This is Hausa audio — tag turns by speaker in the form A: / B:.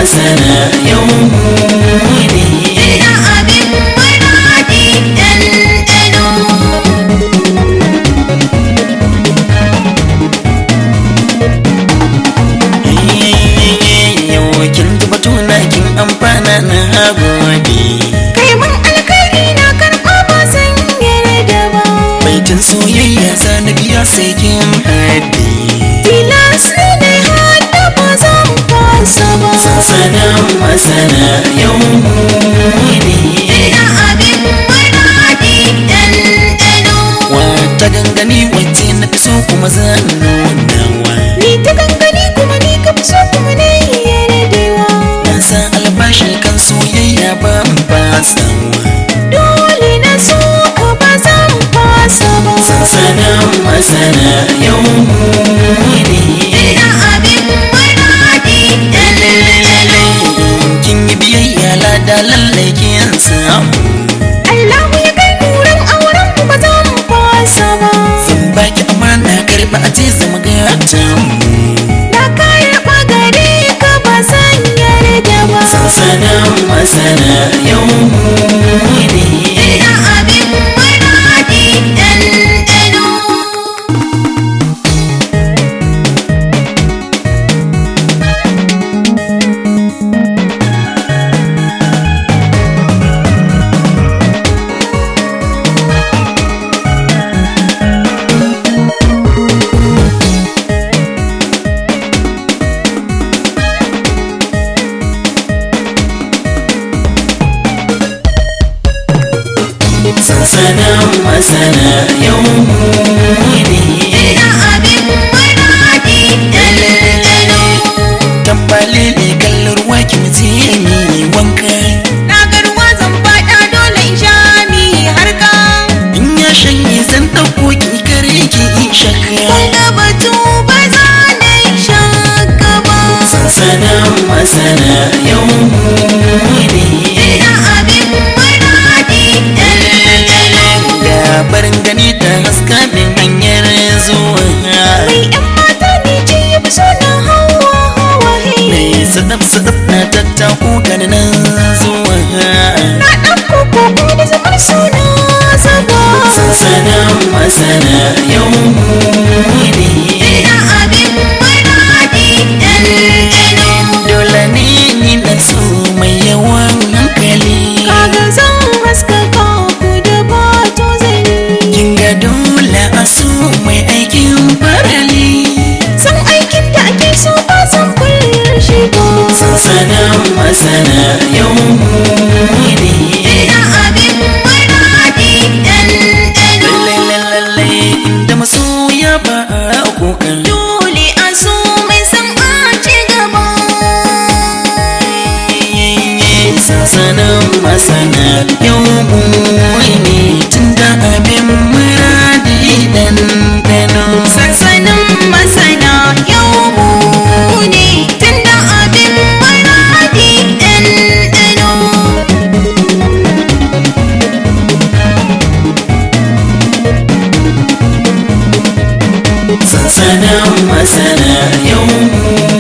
A: masana yau mu ne
B: Ina abin maradi ɗanɗano
A: yau kin ji batuna kin amfana na gode
B: Kai mun alkhairi na karɓa ba zan yarda ba
A: baitin soyayya na biya sai kin haɗe
B: Tilas ne dai hada ba zan fasa ba
A: masana masana yau mu ne
B: Ina abin maradi ɗanɗano
A: wata gangani wacce na fi so kuma zan nunawa
B: Ni ta gangani kuma ni ka fi so kuma na yi yardewa
A: na san albashi kan soyayya ban fasawa
B: Dole na so ka ba zan fasa ba
A: masana masana yau mu ne
B: Ina abin maradi ɗanɗano
A: kin yi biyayya lada lallai kin samu
B: Allahu ya kai nuran auren mu ba zan fasa ba
A: zan baki amana karba a ce zama gata
B: Na karɓa gare ka ba zan yarda ba
A: masana masana yau mu ne
B: Ina abin maradi ɗanɗano
A: masana masana yau mu ne
B: Ina abin maradi ɗanɗano
A: tambale ne kallon ruwa ki muje ni wanka
B: Na ga ruwa zan faɗa dole in sha mi harka
A: in ya shanye zan ɗauko ki kare ki shaka
B: Wanda batu ba za na yi shakka ba
A: masana masana yau mu ne
B: Ina abin maradi ɗanɗano
A: labarin gani ta haska min hanyar zuwa
B: Mai ‘yan mata ne ce ya fi so na hawa hawa he
A: mai sadaf sadaf na tattako gani nan zuwa
B: Na ɗauko koko da zamar suna zaba
A: masana masana yau mu ne
B: Ina abin maradi ɗanɗano
A: dole ne ni na so mai yawan hankali
B: Kaga zan haskaka ku da bato zani
A: kin ga dole a so mai aikin farali
B: San aikin da ake so ba san kullum shi ba
A: masana masana yau mu ne
B: Ina abin maradi ɗanɗano
A: lalle inda masoya ba a kokan
B: Dole a so mai san a ci gaba
A: masana masana yau mu ne tun da abin muradi dan dano
B: Sansanin masana yau mu ne tunda abin maradi ɗanɗano
A: masana masana yau mu